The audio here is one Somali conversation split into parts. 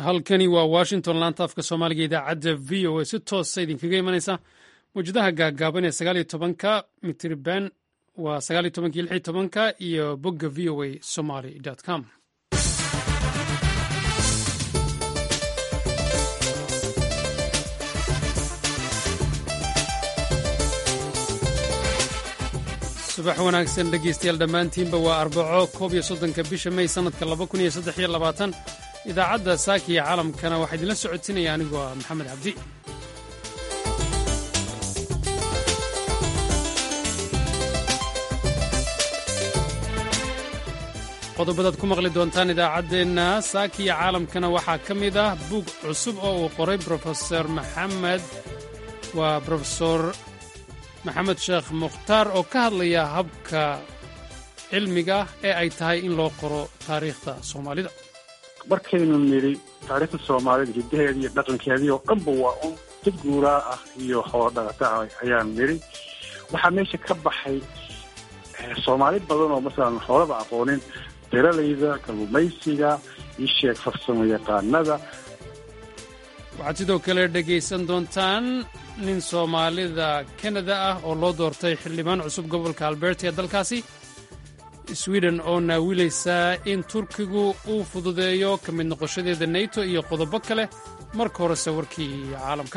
halkani waa washington laanta afka soomaaliga idaacadda v o a si toosa idinkaga imanaysa mawjadaha gaagaaban ee sagaaliyo tobanka mitriban waa sagaaliyo tobanka iyo lixyo tobanka iyo bogga v o a somaly com subax wanaagsan dhegeystayaal dhammaantiinba waa arbaco koob iyo soddonka bisha may sannadka laba kun iyo saddex iyo labaatan idaacadda saaki iyo caalamkana waxaa idinla socodsinaya anigoo ah maxamed cabdi qodobadaad ku maqli doontaan idaacaddeenna saaki iyo caalamkana waxaa ka mid ah buug cusub oo uu qoray brofeor maxamed waa brofesor maxamed sheekh mukhtaar oo ka hadlaya habka cilmiga ee ay tahay in loo qoro taariikhda soomaalida markaynu nidhi taariikhda soomaalida hiddaheedii iyo dhaqankeedii oo dhanba waa un dad guuraa ah iyo xoolodhaqata ah ayaan nidhi waxaa meesha ka baxay soomaali badan oo masalan xoolaba aqoonin beeralayda kalluumaysiga iyo sheeg farsamo yaqaanada waxaad sidoo kale dhegaysan doontaan nin soomaalida kanada ah oo loo doortay xildhibaan cusub gobolka alberta ee dalkaasi sweden oo naawilaysaa in turkigu uu fududeeyo ka mid noqoshadeeda neto iyo qodobo kale marka horese warkii caalamka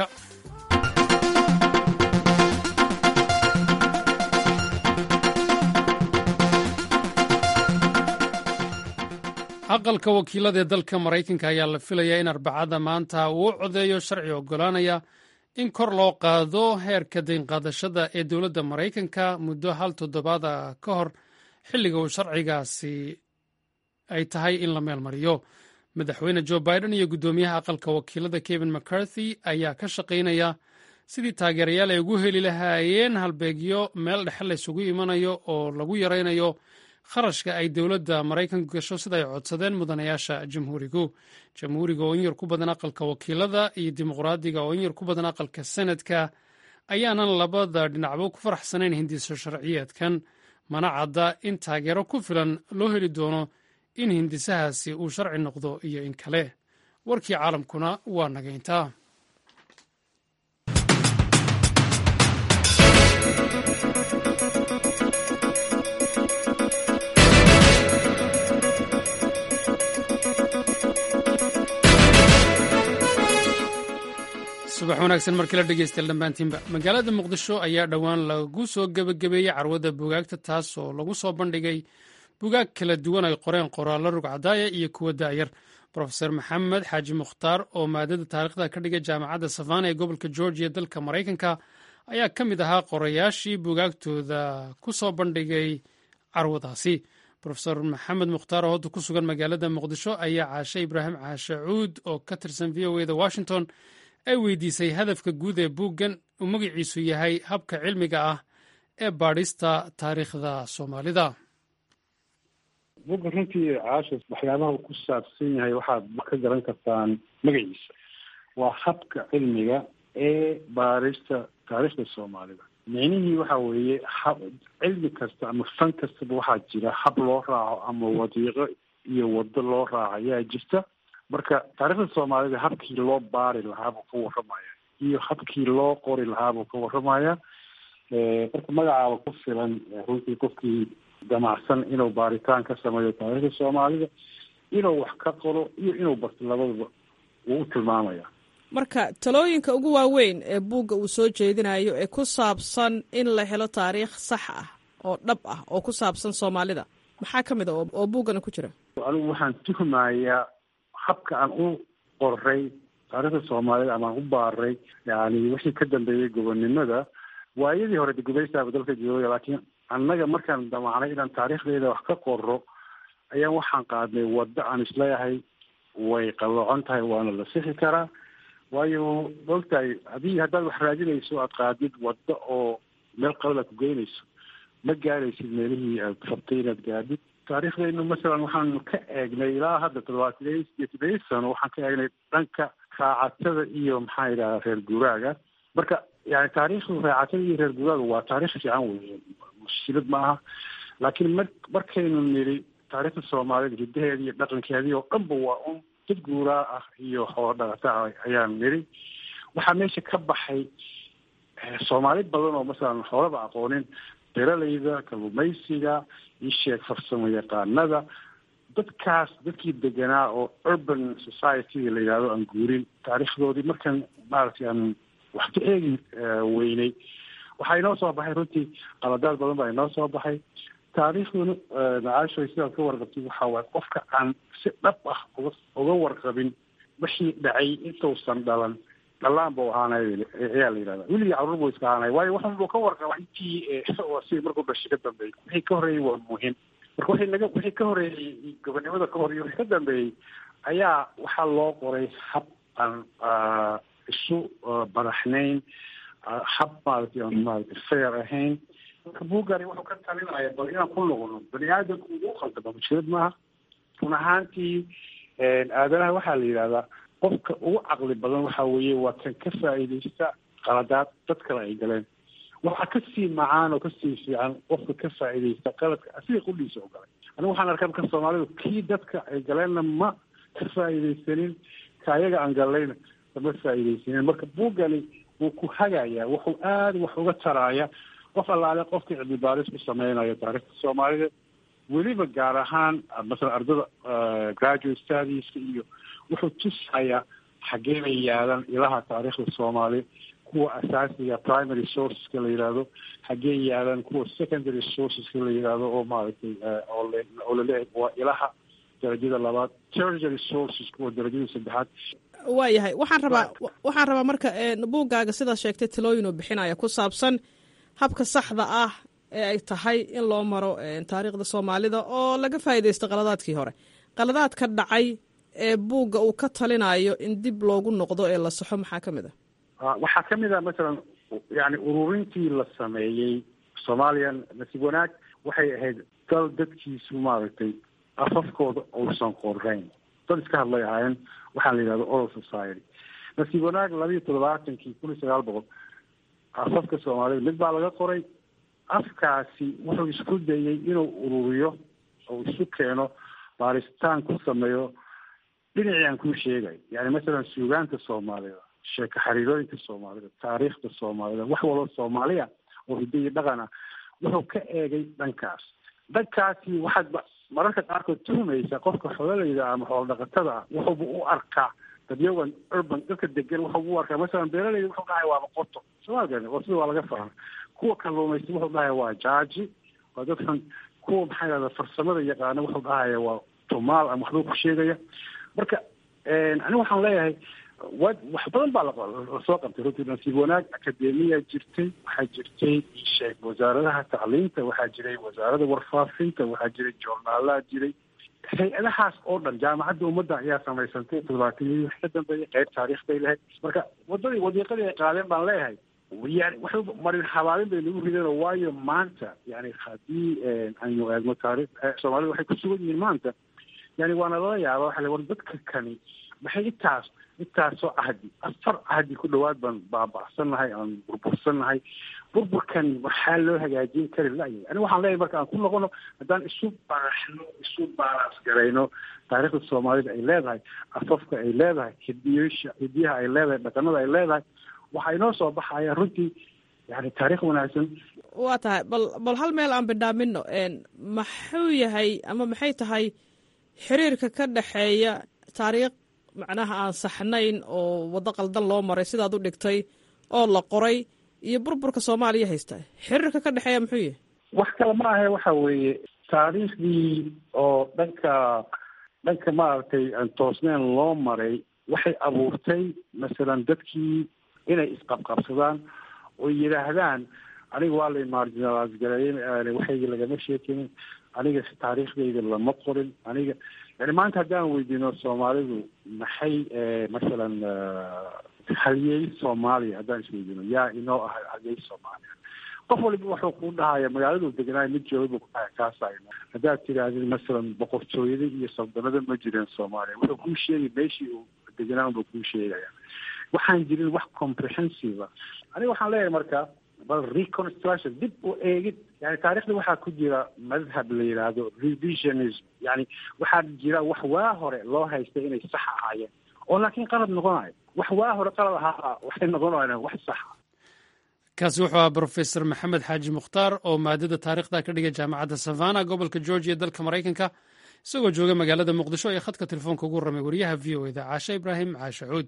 aqalka wakiilada ee dalka maraykanka ayaa la filayaa in arbacada maanta uu u codeeyo sharci oggolaanaya in kor loo qaado heerka daynqaadashada ee dowladda maraykanka muddo hal toddobaada ka hor xilliga uu sharcigaasi ay tahay in la meel mariyo madaxweyne jo biden iyo guddoomiyaha aqalka wakiilada kevin mccarthy ayaa ka shaqaynaya sidii taageerayaal ay ugu heli lahaayeen halbeegyo meel dhexe laysugu imanayo oo lagu yaraynayo kharashka ay dowladda maraykanku gasho sida ay codsadeen mudanayaasha jamhuurigu jamhuuriga oo in yar ku badan aqalka wakiilada iyo dimuqraadiga oo in yar ku badan aqalka senadka ayaanan labada dhinacba ku faraxsanayn hindiso sharciyeedkan mana cadda in taageero ku filan loo heli doono in hindisahaasi uu sharci noqdo iyo in kale warkii caalamkuna waa nagayntaa subax wanaagsan markii la dhegeystayaal dhammaantiinba magaalada muqdisho ayaa dhowaan lagu soo gebagabeeyey carwada bugaagta taas oo lagu soo bandhigay bugaag kala duwan ay qoreen qoraallo rugcadaaya iyo kuwa daayar brofeor maxamed xaaji mukhtaar oo maadada taarikhda ka dhigay jaamacadda savana ee gobolka georgiya dalka maraykanka ayaa ka mid ahaa qorayaashii bugaagtooda ku soo bandhigay carwadaasi rofeor maxamed mukhtaar oo hadda ku sugan magaalada muqdisho ayaa caashe ibraahim caashe cuud oo ka tirsan v o e da washington ay weydiisay hadafka guud ee buuggan uu magaciisu yahay habka cilmiga ah ee baadhista taariikhda soomaalida buugga runtii caasha waxyaabaha uu ku saabsan yahay waxaad ka garan kartaan magaciisa waa habka cilmiga ee baadhista taariikhda soomaalida micnihii waxa weeye hab cilmi kasta ama fan kastaba waxaa jira hab loo raaco ama wadiiqo iyo waddo loo raaco ayaa jirta marka taariikhda soomaalida habkii loo baari lahaa buu ka warramaya iyo habkii loo qori lahaa buu ka warramaya marka magacaaba ku filan runtii qofkii damacsan inuu baaritaan ka sameeyo taariikhda soomaalida inuu wax ka qoro iyo inuu barto labadaba wuu u tilmaamaya marka talooyinka ugu waaweyn ee buugga uu soo jeedinayo ee ku saabsan in la helo taariikh sax ah oo dhab ah oo ku saabsan soomaalida maxaa ka mid a oo buuggana ku jira anigu waxaan tuhmayaa habka aan u qoray taariikhda soomaalida ama aan u baaray yani wixii ka dambeeyey gobonnimada waayadii hore de gubaystaaba dalka jooga laakiin annaga markaan damacnay inaan taariikhdeeda wax ka qoro ayaan waxaan qaadnay waddo aan isleeyahay way qalloocon tahay waana la sixi karaa waayo maogtahay haddii haddaad wax raadinayso aad qaadid waddo oo meel qalada ku geynayso ma gaaraysid meelihii aad rabtay inaad gaadid taariikhdaynu masalan waxaanu ka eegnay ilaa hadda toddobaatan iyo todobiyi sano waxaan ka eegnay dhanka raacatada iyo maxaa yidhahda reer guuraaga marka yani taariikhdu raacatada iyo reer guuraaga waa taarikh fiican wey mushkilad ma aha laakiin mar markaynu nidhi taariikhda soomaalida hiddaheedii iyo dhaqankeedii oo dhanba waa un dad guuraa ah iyo xoolo dhaqata ah ayaan niri waxaa meesha ka baxay soomaali badan oo masalan xoolaba aqoonin beeralayda kalluumaysiga isheeg farsamo yaqaanada dadkaas dadkii deganaa oo urban society la yidhahdo aan guurin taariikhdoodii markaan maaragtay aan wax ka eegi weynay waxaa inoo soo baxay runtii qaladaad badan baa inoo soo baxay taariikhduna macaashoy sidaad ka warqabtid waxaa waaye qofka aan si dhab ah uga uga warqabin wixii dhacay intuusan dhalan dhalaan buu ahaanay ayaa la yidhahda weligii carruur buu iska ahaanay waayo waxan buu ka warqaba intii si markuu dhashay ka dambeeyey wixii ka horreeyey waa muhiim marka wixii naga wixii ka horreeyey gobonimada ka horreeyey wixii ka dambeeyey ayaa waxaa loo qoray hab aan isu badaxnayn hab maaragtay aan maaragtay fair ahayn marka buugani wuxuu ka talinaya bal inaan ku noqono bani aadamku ugu khaldama mushkilad maaha run ahaantii aadanaha waxaa la yidhahdaa qofka ugu caqli badan waxa weeye waa kan ka faa'iidaysta qaladaad dad kale ay galeen waxaa kasii macaan oo kasii fiican qofka ka faa'iidaysta qaladka asiga qudhiisa oo galay anigu waxaan arkaa marka soomaalidu kii dadka ay galeenna ma ka faa'iidaysanin ka ayaga aan galayna kama faa'iidaysanin marka buuggani wuu ku hagayaa wuxuu aada wax uga taraaya qof allaale qofka cilmi baaris ku sameynayo taariikhda soomaalida weliba gaar ahaan masalan ardada graduate studieska iyo wuxuu tusayaa xaggee bay yaadan ilaha taariikhda soomaaliya kuwa asaasiga primary sourceska la yidhaahdo xaggee yaadan kuwa secondary sourceska la yidhaahdo oo maaragtay oo oo laleeyahay waa ilaha darajada labaad tertiary sources kuwa darajada saddexaad waayahay waxaan rabaa waxaan rabaa marka buuggaaga sidaad sheegtay talooyin uu bixinaya ku saabsan habka saxda ah ee ay tahay in loo maro taariikhda soomaalida oo laga faa'iidaysto qaladaadkii hore qaladaadka dhacay ee buugga uu ka talinayo in dib loogu noqdo ee la saxo maxaa ka mid ah waxaa ka mid ah masalan yani ururintii la sameeyey somalilan nasiib wanaag waxay ahayd dal dadkiisu maaragtay afafkooda uusan qorayn dad iska hadlay ahaayeen waxaa la yidhahda oral society nasiib wanaag labiiyo toddobaatankii kun iyo sagaal boqol afafka soomaalida mid baa laga qoray afkaasi wuxuu isku dayey inuu ururiyo oo isu keeno baaritaan ku sameeyo dhinacii aan kuu sheegay yani masalan suugaanta soomaalida sheeko xariirooyinka soomaalida taariikhda soomaalida wax walba soomaaliya oo hiddo iyo dhaqan ah wuxuu ka eegay dhankaas dhankaasi waxaad mararka qaarkood tuhumaysa qofka xoolalayda ama xoolo dhaqatada ah wuxuuba u arkaa dadyagan urban dadka degan wuxuuba u arkaa masalan beeralayda wuxuu dhahay waaba qoto soomaalkan oo sida waa laga fahma kuwa kalluumaysta wuxuu dhahaya waa jaaji waa dadkan kuwa maxaa yidhahda farsamada yaqaana wuxuu dhahaya waa tumaal ama waxbuu ku sheegaya marka aniga waxaan leeyahay wa wax badan baa lasoo qabtay runtii nasiib wanaag akademiya jirtay waxaa jirtay sheeg wasaaradaha tacliinta waxaa jiray wasaarada warfaafinta waxaa jiray joornaalaha jiray hay-adahaas oo dhan jaamacadda ummadda ayaa samaysantay toddobaatanyadii wax ka dambeeyay qayb taariikh bay lahayd marka wadadii wadiiqadii ay qaadeen baan leeyahay yani waxay marin habaabin bay nagu rideen oo waayo maanta yani haddii aynu eegno taarikh soomaalida waxay ku sugan yihiin maanta yani waana lala yaaba waxa la war dadka kani maxay intaas intaasoo cahdi afar cahdi ku dhawaad baan baaba'sannahay aan burbursannahay burburkan waxaa loo hagaajin kari la'yahay aniga waxaan leeyahay marka aan ku noqono haddaan isu baraxno isu baalaas garayno taariikhda soomaalida ay leedahay afafka ay leedahay hidiyosha hidiyaha ay leedahay dhaqanada ay leedahay waxaa inoo soo baxaya runtii yani taariikh wanaagsan waa tahay bal bal hal meel aan bidhaamino maxuu yahay ama maxay tahay xiriirka ka dhexeeya taariikh macnaha aan saxnayn oo waddo qaldan loo maray sidaad u dhigtay oo la qoray iyo burburka soomaaliya haysta xiriirka ka dhexeeya muxuu yahay wax kale ma ahe waxa weeye taariikhdii oo dhanka dhanka maaragtay aan toosneen loo maray waxay abuurtay masalan dadkii inay isqabqabsadaan oo yidhaahdaan aniga waa lay marginalize gareeyey waxayga lagama sheekinin aniga taariikhdayda lama qorin aniga yani maanta haddaan weydiino soomaalidu maxay masalan halyeey soomaaliya haddaan isweydiino yaa inoo ah halyeey soomaaliya qof waliba wuxuu ku dhahaya magaaladu deganaayo mid jooga buu ku dhahaya kaasa haddaad tidaahdid masalan boqortooyada iyo saldanada ma jireen soomaaliya wuxuu kuu sheegay meeshii uu deganaa unbuu kuu sheegaya waxaan jirin wax comprehensive aniga waxaan leeyahay marka bal reconstruction dib u eegid yani taarikhda waxaa ku jira madhab la yidhaahdo revisionism yani waxaa jira wax waa hore loo haystay inay sax ahaayeen oo laakiin qalad noqonayo wax waa hore qalad ahaa waxay noqonayaan wax saxa kaasi wuxuu ahaa brofesor maxamed xaaji mukhtaar oo maadada taarikhda ka dhigay jaamacadda savana gobolka georgia dalka maraykanka isagoo jooga magaalada muqdisho ee khadka telefoonka ugu warramay wariyaha v o eda caashe ibraahim caashe cuud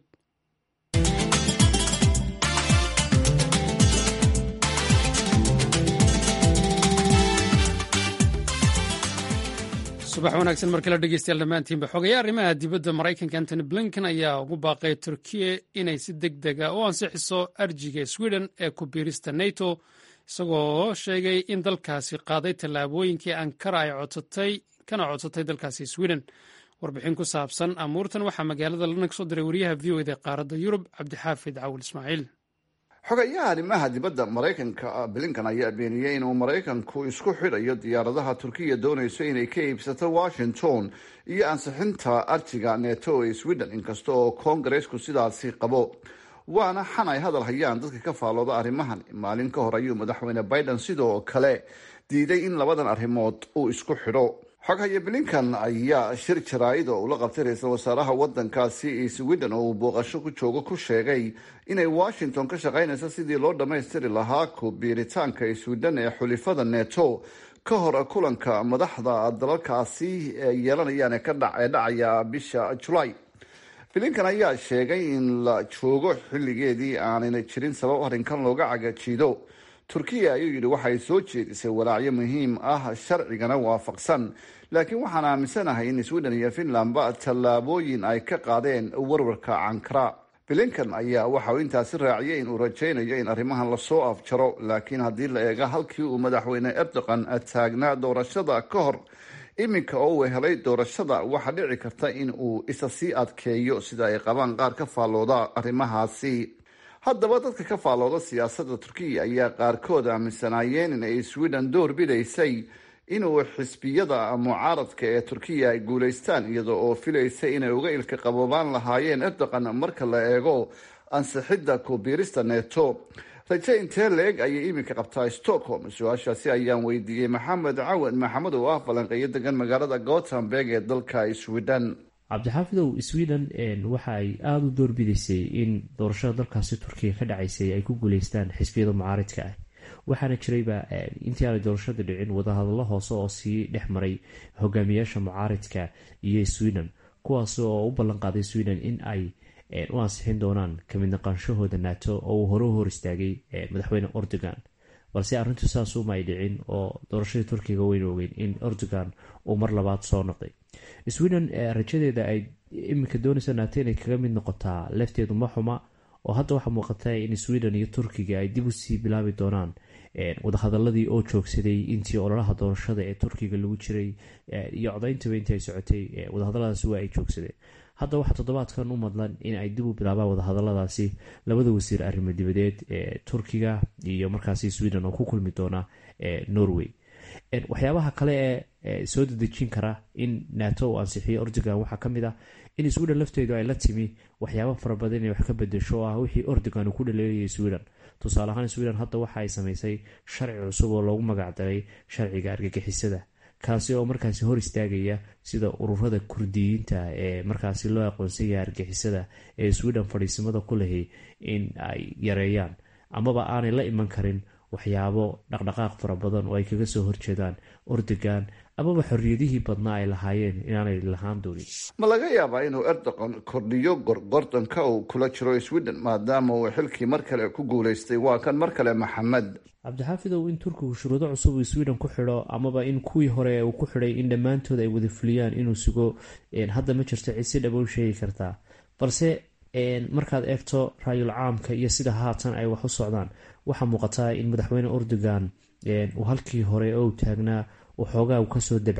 subax wanaagsan mar kale dhegeystayaal dhammaantiinba xogayaa arrimaha dibadda maraykanka antony blinken ayaa ugu baaqay turkiya inay si deg dega u ansixiso arjiga sweden ee ku biirista nato isagoo sheegay in dalkaasi qaaday tallaabooyinkii ankara ay codsatay kana codsatay dalkaasi sweden warbixin ku saabsan amuurtan waxaa magaalada lana kasoo diray wariyaha v o eda qaaradda yurub cabdixaafid cawil ismaaciil xogayaha arrimaha dibadda maraykanka blinkan ayaa beeniyey inuu maraykanku isku xidhayo diyaaradaha turkiya doonayso inay ka iibsato washington iyo ansixinta arjiga neto ee sweden inkasta oo koongareesku sidaasi qabo waana xan ay hadal hayaan dadka ka faallooda arrimahan maalin ka hor ayuu madaxweyne biden sidoo kale diiday in labadan arrimood uu isku xidho xoghaye blinkan ayaa shir jaraa'id oo ula qabtay ra-iisul wasaaraha wadankaasi sweden oo uu booqasho ku joogo ku sheegay inay washington ka shaqaynayso sidii loo dhammaystiri lahaa ku biiritaanka sweden ee xulifada neto ka hor kulanka madaxda dalalkaasi yeelanayaan ee dhacaya bisha julaay blinkan ayaa sheegay in la joogo xilligeedii aanayna jirin sabab arrinkan looga cagajiido turkiya ayuu yidhi waxay soo jeedisay walaacyo muhiim ah sharcigana waafaqsan laakiin waxaan aaminsanahay in sweden iyo finlandba tallaabooyin ay ka qaadeen warwarka cankara blinkan ayaa waxa uu intaasi raaciyay in uu rajaynayo in arrimahan lasoo afjaro laakiin haddii la eega halkii uu madaxweyne erdogan taagnaa doorashada ka hor iminka oo uu helay doorashada waxaa dhici karta in uu isa sii adkeeyo sida ay qabaan qaar ka faallooda arrimahaasi haddaba dadka ka faallooda siyaasadda turkiya ayaa qaarkood aaminsanaayeen in ay sweden door bidaysay inuu xisbiyada mucaaradka ee turkiya ay guulaystaan iyada oo filaysay inay uga ilka qaboobaan lahaayeen erdogan marka la eego ansixidda kubiirista neto raje intee la-eg ayay iminka qabtaa stockholm su-aashaasi ayaan weydiiyey maxamed cawad maxamed oo ah falanqeeyo degan magaalada gothenburg ee dalka sweden cabdixaafidow sweden waxa ay aada u doorbidaysay in doorashada dalkaasi turkiya ka dhacaysay ay ku guuleystaan xisbiyada mucaaridka ah waxaana jirayba intii aanay doorashada dhicin wadahadallo hoose oo sii dhex maray hogaamiyaasha mucaaridka iyo sweden kuwaas oo u ballan qaaday sweden in ay u ansixin doonaan kamid naqaanshahooda nato oo uu hore u hor istaagay madaxweyne erdogan balse arrintu saasuma ay dhicin oo doorashadii turkiga wayna ogeyn in erdogan uu mar labaad soo noqday sweden rajadeeda ay iminka doonaysa nato inay kaga mid noqotaa lafteedu ma xuma oo hadda waxaa muuqata in sweden iyo turkiga ay dib usii bilaabi doonaan wadahadaladii oo joogsaday intii ololaha doorashada ee turkiga lagu jiray iyo codayntaba intii ay socotay wadahadaladaas waa ay joogsadeen hadda waxaa toddobaadkan u madlan in ay dib u bilaabaan wadahadaladaasi labada wasiir arrimo dibadeed ee turkiga iyo markaasi sweden oo ku kulmi doona norway waxyaabaha kale ee soo dedejin kara in nato uu ansixiyo erdogan waxaa kamid ah in sweden lafteedu ay la timi waxyaaba farabadan inay wax ka bedesho oo ah wixii erdogan uu ku dhaleelayay sweden tusaale ahaan sweden hadda waxa ay samaysay sharci cusub oo loogu magacdaray sharciga argagixisada kaasi oo markaasi hor istaagaya sida ururada kurdiyiinta ee markaasi loo aqoonsan yahay argixisada ee sweden fadhiisimada ku lahay in ay yareeyaan amaba aanay la iman karin waxyaabo dhaqdhaqaaq fara badan oo ay kaga soo horjeedaan erdogan amaba xorriyadihii badnaa ay lahaayeen inaanay lahaan doonin ma laga yaabaa inuu erdogan kordhiyo gorgordanka uu kula jiro sweden maadaama uu xilkii mar kale ku guuleystay waa kan mar kale maxamed cabdixaafidow in turkigu shuruudo cusub uu sweden ku xidho amaba in kuwii hore uu ku xidhay in dhammaantood ay wada fuliyaan inuu sugo hadda ma jirto cid si dhaba u sheegi kartaa balse markaad eegto raayul caamka iyo sida haatan ay wax u socdaan waxaa muuqataa in madaxweyne erdogan uu halkii hore oo taagnaa waxoogaa uu kasoo dabcay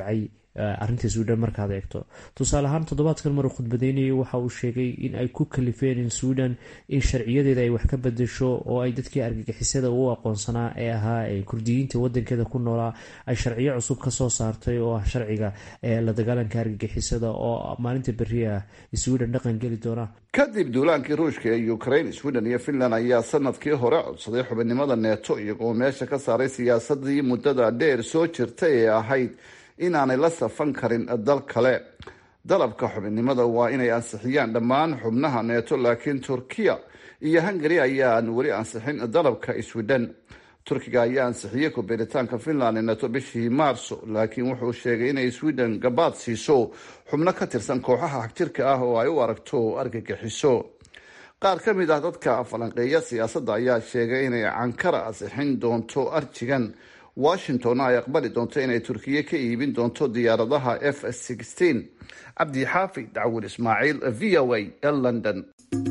arinta sweden markaad eegto tusaale ahaan toddobaadkan maruu khudbadeynayay waxa uu sheegay in ay ku kalifeen in sweden in sharciyadeeda ay wax ka bedesho oo ay dadkii argagixisada u aqoonsanaa ee ahaa kurdiyiinta wadankeeda ku noolaa ay sharciyo cusub kasoo saartay oo ah sharciga la dagaalanka argagixisada oo maalinta beri ah sweden dhaqan geli doona kadib duulaankii ruushka ee ukraine sweden iyo finland ayaa sanadkii hore codsaday xubinimada neeto iyagoo meesha ka saaray siyaasadii muddada dheer soo jirtay ee ahayd inaanay la safan karin dal kale dalabka xubinnimada waa inay ansixiyaan dhammaan xubnaha neeto laakiin turkiya iyo hungari ayaan weli ansixin dalabka sweden turkiga ayaa ansixiyey kubeeritaanka finland ee neeto bishii maarso laakiin wuxuu sheegay inay sweden gabaad siiso xubno ka tirsan kooxaha xagjirka ah oo ay u aragto argagixiso qaar ka mid ah dadka falanqeeya siyaasadda ayaa sheegay inay cankara ansixin doonto arjigan washington ay aqbali doonto inay turkiya ka iibin doonto diyaaradaha f cabdi xaafi dacwur ismaaciil v o a ee london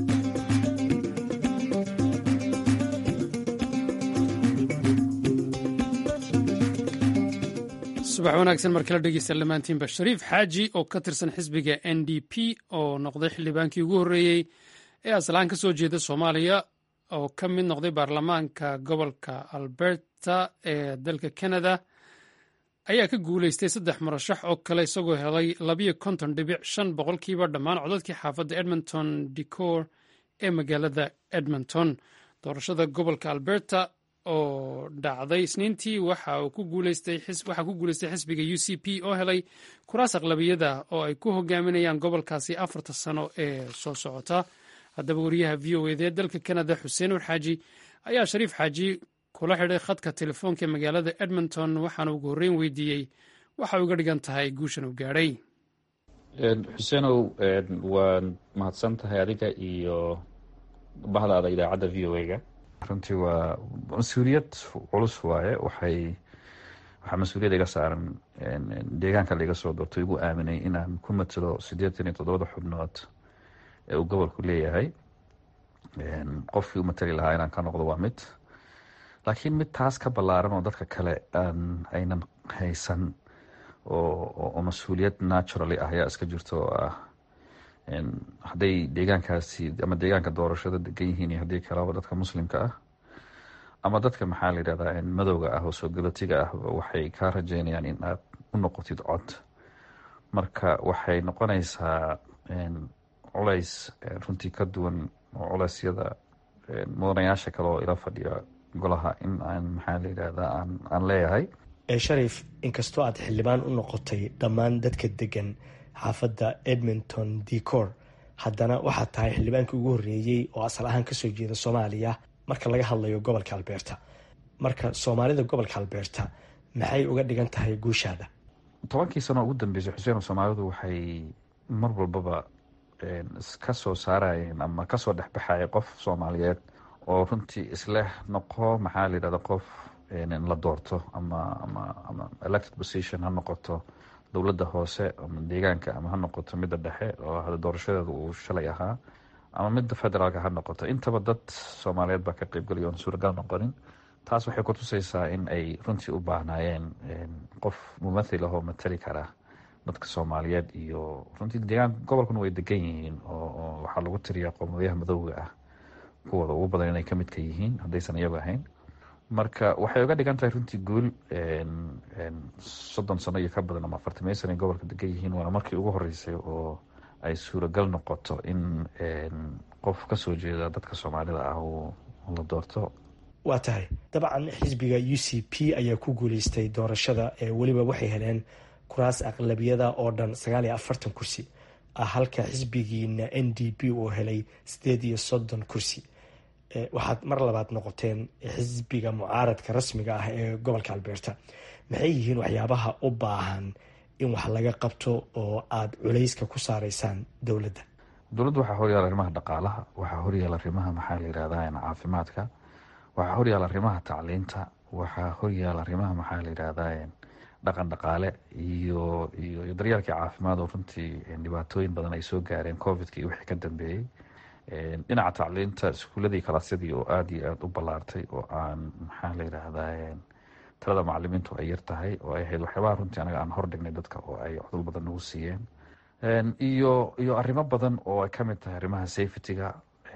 subax wanaagsan mar kala dhegeysta dhammaantiinba shariif xaaji oo ka tirsan xisbiga n d p oo noqday xildhibaankii ugu horreeyey ee aslaan ka soo jeeda soomaaliya oo ka mid noqday baarlamaanka gobolka alberta ee dalka canada ayaa ka guuleystay saddex murashax oo kale isagoo helay labiyo konton dhibic shan boqolkiiba dhammaan codadkii xaafadda edmonton decor ee magaalada edmonton doorashada gobolka alberta oo dhacday isniintii waxaa ku guuleystay xisbiga u c p oo helay kuraas aqlabiyada oo ay ku hogaaminayaan gobolkaasi afarta sano ee soo socota haddaba wariyaha v o ed ee dalka canada xuseen ur xaaji ayaa shariif xaaji kula xidhay khadka telefoonka ee magaalada edmonton waxaana ugu horreyn weydiiyey waxa uga dhigan tahay guushan uu gaadhay xuseenow waan mahadsan tahay adiga iyo bahdaada idaacadda v o a-ga runtii waa mas-uuliyad culus waaye waxay waxaa mas-uuliyad iga saaran deegaanka laiga soo doortay igu aaminay inaan ku matalo siddeetan iyo toddobada xubnood ee uu gobolku leeyahay qofkii u matali lahaa inaan ka noqdo waa mid laakiin mid taas ka ballaaran oo dadka kale aan aynan haysan oo mas-uuliyad naturally ah ayaa iska jirta oo ah hadday deegaankaasi ama deegaanka doorashada degan yihiin iyo haddii kalaba dadka muslimka ah ama dadka maxaa la yidhahdaa madowga ah oo soo galootiga ah waxay kaa rajeynayaan in aad u noqotid cod marka waxay noqonaysaa culays runtii ka duwan oo culeysyada mudanayaasha kale oo ila fadhiya golaha in aan maxaa la yidhahdaa aan aan leeyahay sharif inkastoo aad xildhibaan u noqotay dhammaan dadka degan xaafadda edmonton decor haddana waxaad tahay xildhibaankii ugu horreeyey oo asal ahaan kasoo jeeda soomaaliya marka laga hadlayo gobolka albeerta marka soomaalida gobolka albeerta maxay uga dhigan tahay guushaada tobankii sano ugu dambeysay xuseen soomaalidu waxay mar walbaba ka soo saarayeen ama kasoo dhexbaxaya qof soomaaliyeed oo runtii isleh noqo maxaa la yidhahda qof la doorto ama ama ama elected position ha noqoto dowladda hoose ama deegaanka ama ha noqoto midda dhexe oo hada doorashadeeda uu shalay ahaa ama midda federaalka ha noqoto intaba dad soomaaliyeed baa ka qeybgalaya oon suuragal noqonin taas waxay kutusaysaa in ay runtii u baahnaayeen qof mumathil ahoo matali kara dadka soomaaliyeed iyo runtii deegaan gobolkuna way degan yihiin oo waxaa lagu tiriyaa qowmadayaha madowga ah kuwooda ugu badan inay kamid ka yihiin haddaysan iyagu ahayn marka waxay uga dhigan tahay runtii guul soddon sano iyo ka badan ama afartamey sano ay gobolka degan yihiin waana markii ugu horeysay oo ay suuragal noqoto in qof kasoo jeeda dadka soomaalida ah uu la doorto waa tahay dabcan xisbiga u c p ayaa ku guuleystay doorashada ee weliba waxay heleen kuraas aqlabiyada oo dhan sagaal iyo afartan kursi ah halka xisbigiina n d p uu helay sideed iyo soddon kursi waxaad mar labaad noqoteen xisbiga mucaaradka rasmiga ah ee gobolka albeerta maxay yihiin waxyaabaha u baahan in wax laga qabto oo aada culayska ku saaraysaan dowladda dowladda waxaa horyaala arrimaha dhaqaalaha waxaa horyaala arrimaha maxaa la yidhahdaa caafimaadka waxaa horyaala arrimaha tacliinta waxaa horyaala arrimaha maxaa la yidhahdaa dhaqan dhaqaale iyo iyo daryeelkii caafimaad oo runtii dhibaatooyin badan ay soo gaareen covidka iyo wixii ka dambeeyey dhinaca tacliinta iskuuladii kalaasyadii oo aada iyo aada u ballaartay oo aan maxaa la yidhaahdaa talada macalimiintu ay yar tahay oo ay ahayd waxyaabaha runtii anaga aan hordhignay dadka oo ay codol badan nagu siiyeen iyo iyo arrimo badan oo ay kamid tahay arrimaha safetyga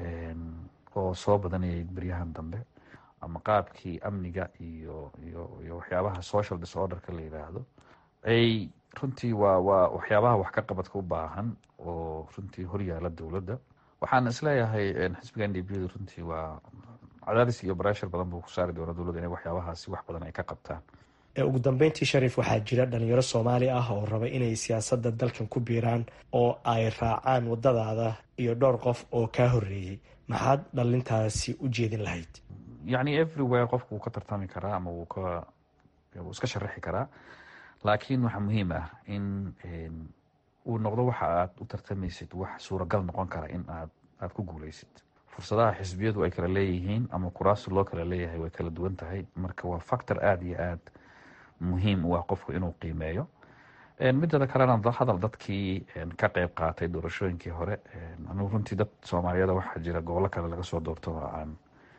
oo soo badanayay beryahan dambe ama qaabkii amniga iyo iyo iyo waxyaabaha social disorderka la yiraahdo ay runtii waa waa waxyaabaha wax ka qabadka u baahan oo runtii horyaala dowladda waxaan isleeyahay xisbiga n d b du runtii waa cadaadis iyo bareshar badan buu ku saari doona dowladda inay waxyaabahaasi wax badan ay ka qabtaan ugu dambeyntii shariif waxaa jira dhalinyaro soomaali ah oo raba inay siyaasadda dalkan ku biiraan oo ay raacaan wadadaada iyo dhowr qof oo kaa horeeyey maxaad dhalintaasi u jeedin lahayd yacni everywhere qofku wuu ka tartami karaa ama wuu ka wuu iska sharaxi karaa laakiin waxaa muhiim ah in uu noqdo waxa aad u tartamaysid wax suuragal noqon kara in aad aada ku guuleysid fursadaha xisbiyadu ay kala leeyihiin ama kuraasta loo kala leeyahay way kala duwan tahay marka waa factor aada iyo aad muhiim u ah qofku inuu qiimeeyo midada kalena hadal dadkii ka qeyb qaatay doorashooyinkii hore anugu runtii dad soomaaliyeed waxaa jira gobollo kale laga soo doorto oo aan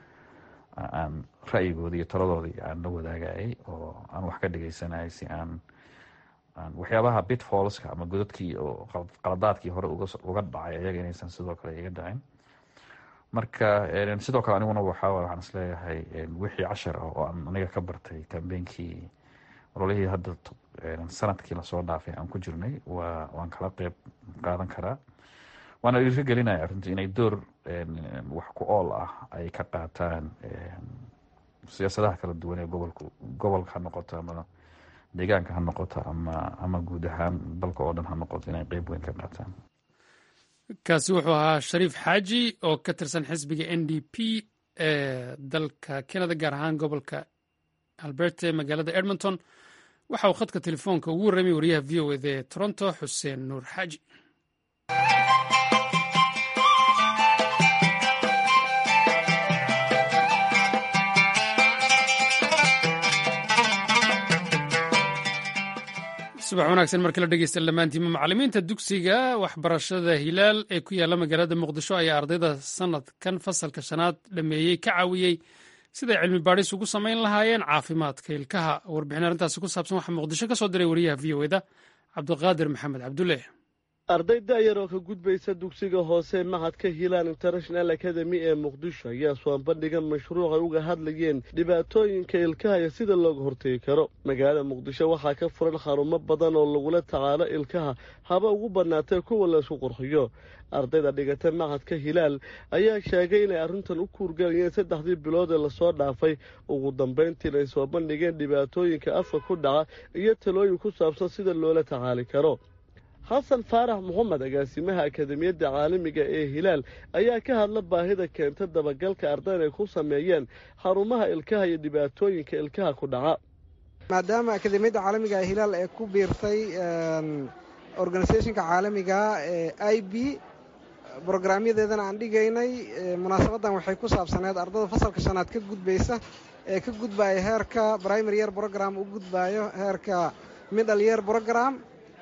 aan ra'yigoodii iyo taladoodii aan la wadaagayay oo aan wax ka dhegeysanayay si aan aan waxyaabaha bitfallska ama godadkii oo qaladaadkii hore uga dhacay ayaga inaysan sidoo kale iga dhacin marka sidoo kale aniguna waxaa waxaan isleeyahay wixii cashar ah oo aan aniga ka bartay kambeynkii ololihii hadda sanadkii lasoo dhaafay aan ku jirnay waa waan kala qeyb qaadan karaa waana dhiiri gelinaya runtii inay door wax ku ool ah ay ka qaataan siyaasadaha kala duwan ee gobolka gobolka ha noqoto ama deegaanka ha noqoto ama ama guud ahaan dalka oo dhan ha noqoto inay qeyb weyn ka qaataan kaasi wuxuu ahaa shariif xaaji oo ka tirsan xisbiga n d p ee dalka canada gaar ahaan gobolka alberta ee magaalada edmonton waxa uu khadka telefoonka ugu warramay wariyaha v o ed ee toronto xuseen nuur xaaji subax wanaagsan marka la dhegeysta dhammaantiima macalimiinta dugsiga waxbarashada hilaal ee ku yaalla magaalada muqdisho ayaa ardayda sanadkan fasalka shanaad dhameeyey ka caawiyey siday cilmi baadhis ugu samayn lahaayeen caafimaadka ilkaha warbixin arrintaasi ku saabsan waxaa muqdisho ka soo diray wariyaha v o eda cabdiqaadir maxamed cabdulle arday da'yar oo ka gudbaysa dugsiga hoose mahadka hilaan international academy ee muqdisho ayaa soo bandhiga mashruuc ay uga hadlayeen dhibaatooyinka ilkaha iyo sida looga hortegi karo magaalada muqdisho waxaa ka furan xarumo badan oo lagula tacaalo ilkaha haba ugu bannaatee kuwa laysku qurxiyo ardayda dhigata mahadka hilaal ayaa sheegay inay arrintan u kuurgalayeen saddexdii bilood ee lasoo dhaafay ugu dambayntiina ay soo bandhigeen dhibaatooyinka afka ku dhaca iyo talooyin ku saabsan sida loola tacaali karo xasan faarax moxamed agaasimaha akademiyadda caalamiga ee hilaal ayaa ka hadla baahida keenta dabagalka ardayda ay ku sameeyeen xarumaha ilkaha iyo dhibaatooyinka ilkaha ku dhaca maadaama akademiyadda caalamiga ee hilaal ee ku biirtay organisationka caalamiga ee i b brograamyadeedana aan dhigaynay munaasabaddan waxay ku saabsaneed ardada fasalka shanaad ka gudbaysa ee ka gudbaya heerka primary year brogram u gudbayo heerka middle year brogram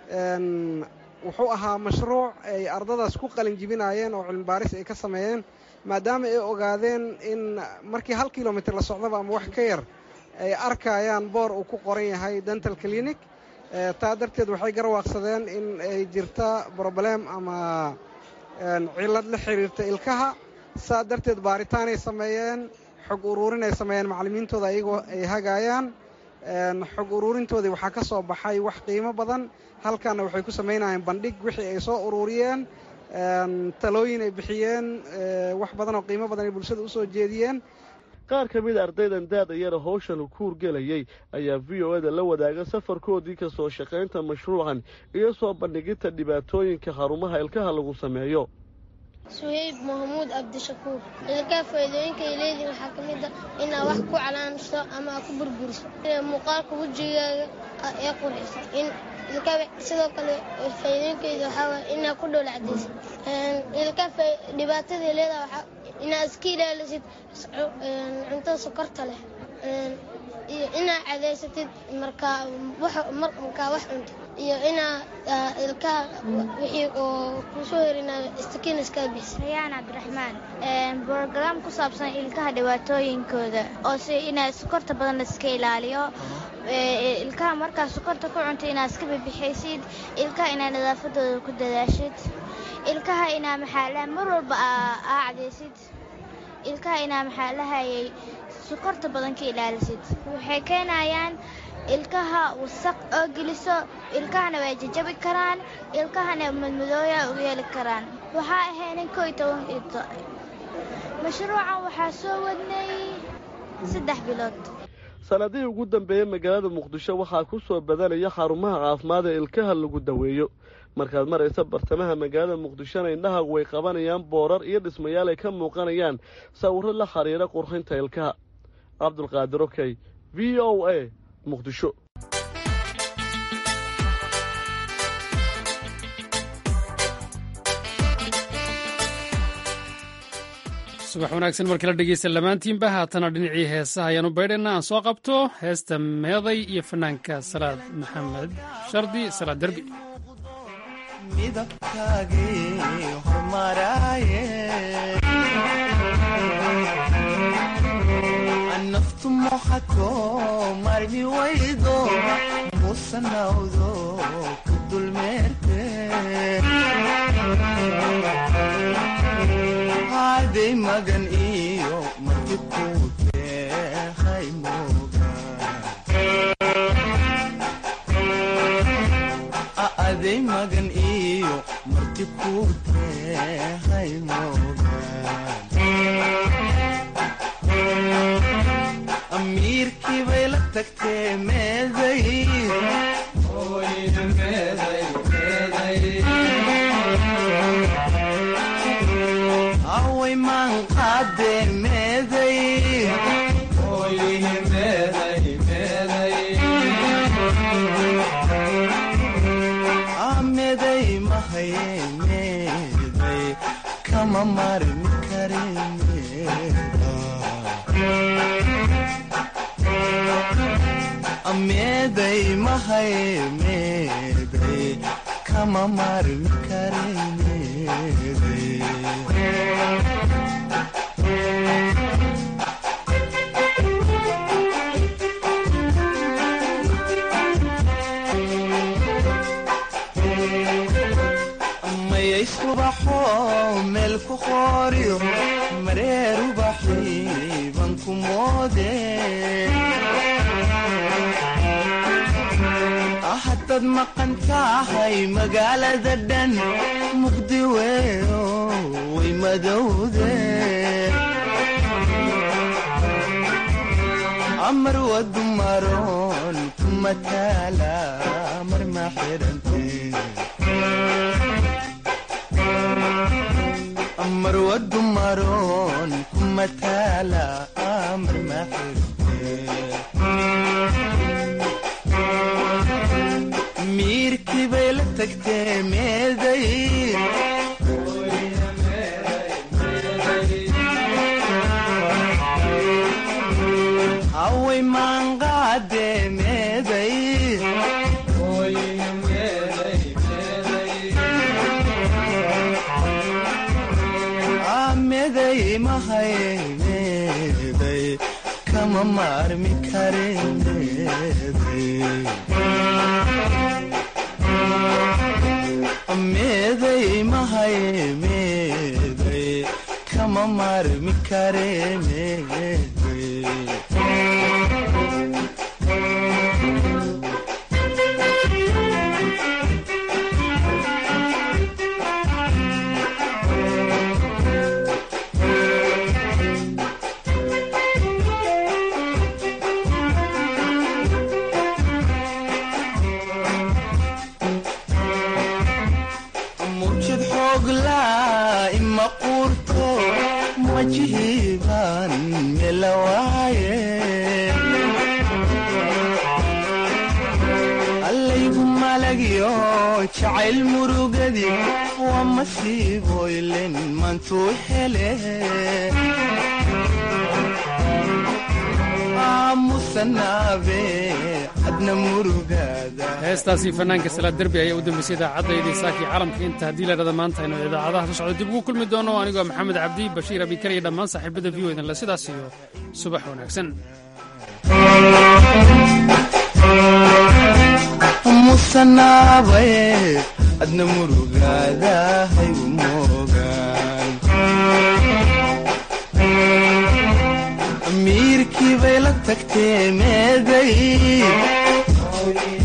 wuxuu ahaa mashruuc ay ardadaas ku qalin jibinaayeen oo cilmi baaris ay ka sameeyeen maadaama ay ogaadeen in markii hal kilomitr la socdaba ama wax ka yar ay arkayaan boor uu ku qoran yahay dental clinic taa darteed waxay garwaaqsadeen in ay jirta broblem ama cillad la xiriirta ilkaha saa darteed baaritaanay sameeyeen xog uruurinay sameeyeen macallimiintooda ayagoo ay hagaayaan xog uruurintoodii waxaa ka soo baxay wax qiimo badan halkaana waxay ku samaynayeen bandhig wixii ay soo uruuriyeen talooyin ay bixiyeen wax badan oo qiimo badan ay bulshada usoo jeediyeen qaar ka mida ardaydan daada yara howshan ku hurgelayay ayaa v o eda la wadaaga safarkoodii ka soo shaqaynta mashruucan iyo soo bandhiginta dhibaatooyinka xarumaha ilkaha lagu sameeyo suhayb maxamuud cabdishakuur ilkaha faa'iidooyinka ay leedihin waxaa ka mid a inaad wax ku calaanso ama aad ku burburiso muuqaalka wejigaaga ee qurxisa in ilkaha sidoo kale faa'iidooyinkeeda waxaa waaya inaad ku dhoola cadaysid ilkaha dhibaatadii leedaha waxaa inaad iska ilaalisid cuntada sokorta leh iyo inaad cadaysatid markaa markaa wax cuntid iyo inaa ilkaha wixii oo kusoo herina istakiin iska bixis rayaan cabdiraxmaan brograam ku saabsan ilkaha dhibaatooyinkooda oo si inaa sokorta badan laiska ilaaliyo ilkaha markaa sokorta ku cunta inaad iska bibixaysid ilkaha inaa nadaafadooda ku dadaashid ilkaha inaa maxaalaha mar walba aa cadaysid ilkaha inaa maxaalahayay sokorta badan ka ilaalisid waxay keenayaan ilkaha wasaq oo geliso ilkahana way jajabi karaan ilkahana madmadooya ugu yeeli karaan waxaa ahaynin ko iyo toban ito mashruucan waxaa soo wadnay saddex bilood sanadihii ugu dambeeyey magaalada muqdisho waxaa ku soo badanaya xarumaha caafimaad ee ilkaha lagu daweeyo markaad maraysa bartamaha magaalada muqdishona indhahagu way qabanayaan boorar iyo dhismayaal ay ka muuqanayaan sawirro la xiriira qurxinta ilkaha cabdulqaadir okey v o a muqdisho subax wanaagsan markii la dhegeysta lamaantiinba haatana dhinacii heesaha ayaanu baydhayna aan soo qabto heesta meeday iyo fanaanka salaad maxamed shardi salaad derbi naftu moxato marmi waydo musanawdo ku dulmeerte haday magan iyo marti kuutehay mogaday magan iyo marti kuutehay mogan amiirkii bay la tagtee meeday away maan qaadee meeday meeday mahaye meeday kama marin kare meeday mahay meeday kama marin kare meeday mayay subaxo meel ku qooriyo mareer ubaxiiban ku moode haddaad maqan tahay magaalada dhan muqdi weyo way madowde amar wadu maroon kuma taala mar ma xirante amar wadu maroon kuma taala mar ma xirante miirkii bay la tagtee meeday away maanqaadee meeday meeday mahay meeday kama maarmi kare meeday meeday mahay meeday kama maarmi kare meeday mujid xoogla ima quurto majihiban melawaaye allaygu malagyo jacayl murugadi waa masiiboylen mantuu hele aamusanaabe adna murugaada heestaasi fanaanka salaad derbi ayaa u dambeysay idaacaddaydii saakii calamka inta haddii la dhada maanta aynu idaacadaha soo socdo dib ugu kulmi doono anigoo maxamed cabdi bashiir abikar iyo dhammaan saaxiibada v o idinle sidaas iyo subax wanaagsan musanaabaye adna murugaada haygu moogaan miirkii bay la tagtee meeday